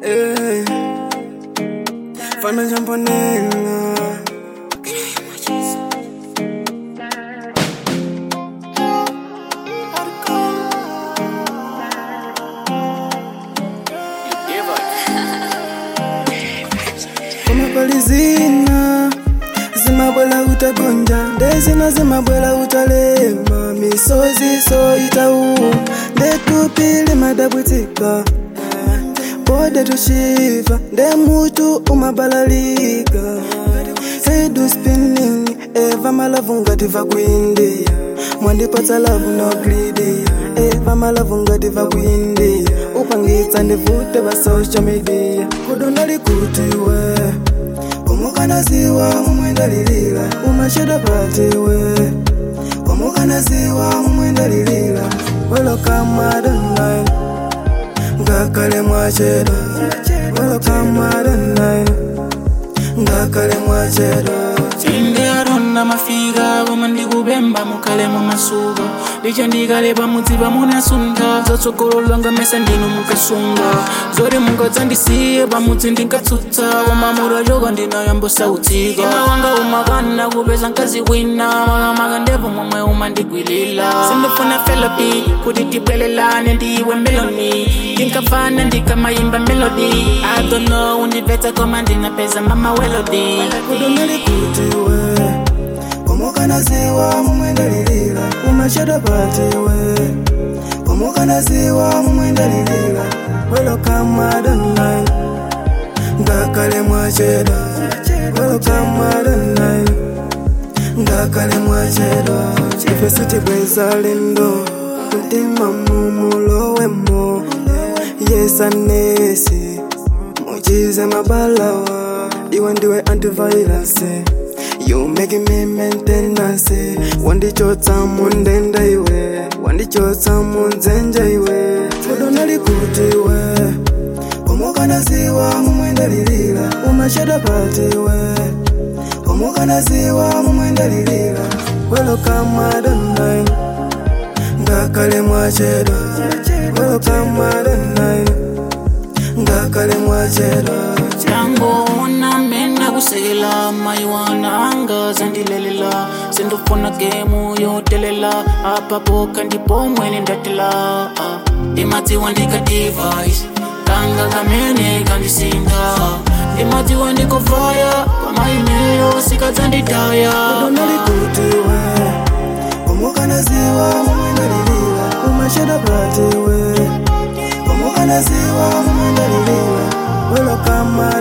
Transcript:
Eh, fana jamponela kumapalizina zimabwela utagonja ndezina zimabwela utalema misozi so itauma ndetupili madabwitika pode tushiva nde mutu umabalalika hedu spinning eva malavu ngati va kuindia mwandipatsa lavu no gridia eva malavu ngati va kuindia upangitsa ndivute va social media kudonali kutiwe kumukanaziwa mumwendalilila umasheda patiwe kumukanaziwa mumwendalilila welokamadonline ngakale mwacheda welokamadonline ngakale mwacheda inde arona mafika koma ndikupemba mukhale mumasuka licha ndikale pamudzi pamunasunda zatsogololwa ngamesa ndinu mukasunga zoti mungadzandisiye pamudzi ndinkatsutsa koma mutachoka ndinayambosautsika ima wanga umakana kupeza mkazi wina makamaka ndipo momwe umandigwilila sindifuna felopi kuti tibwelelane ndiwe meloni ndinkafana ndikamayimba melody i don't know undibvetsa koma ndinapeza mama welody kudonali kutiwe kumukanaziwa mumwendalilila umasheda patiwe kumukanaziwa mumwendalilila welokamadonline ngakale mwacheda welokamadonline ngakale mwacheda ife sitibweza lindo mutima mumulowemo yesanesi muchize mabalawa iwe ndiwe antivirus you make me maintenance wandichotsa mundenda iwe wandichotsa munzenja iwe kudonali kutiwe kumukanaziwa mumwendalilila umasheda patiwe kumukanaziwa mumwendalilila welokamadonline ngakale mwacheda welokamadonline ngakale mwacheda tangoona mena kusekela mayiwana anga zandilelela sindofuna gemu yotelela apapoka ndipo mwene ndatela Ah, ndimadziwa ndika device kanga kamene kandisinda ndimadziwa ndikovaya pamaimeyo sikadzanditaya kudonali kutiwe kumukanaziwa mumwendalilila umasheda patiwe kumukanaziwa mumwendalilila welokama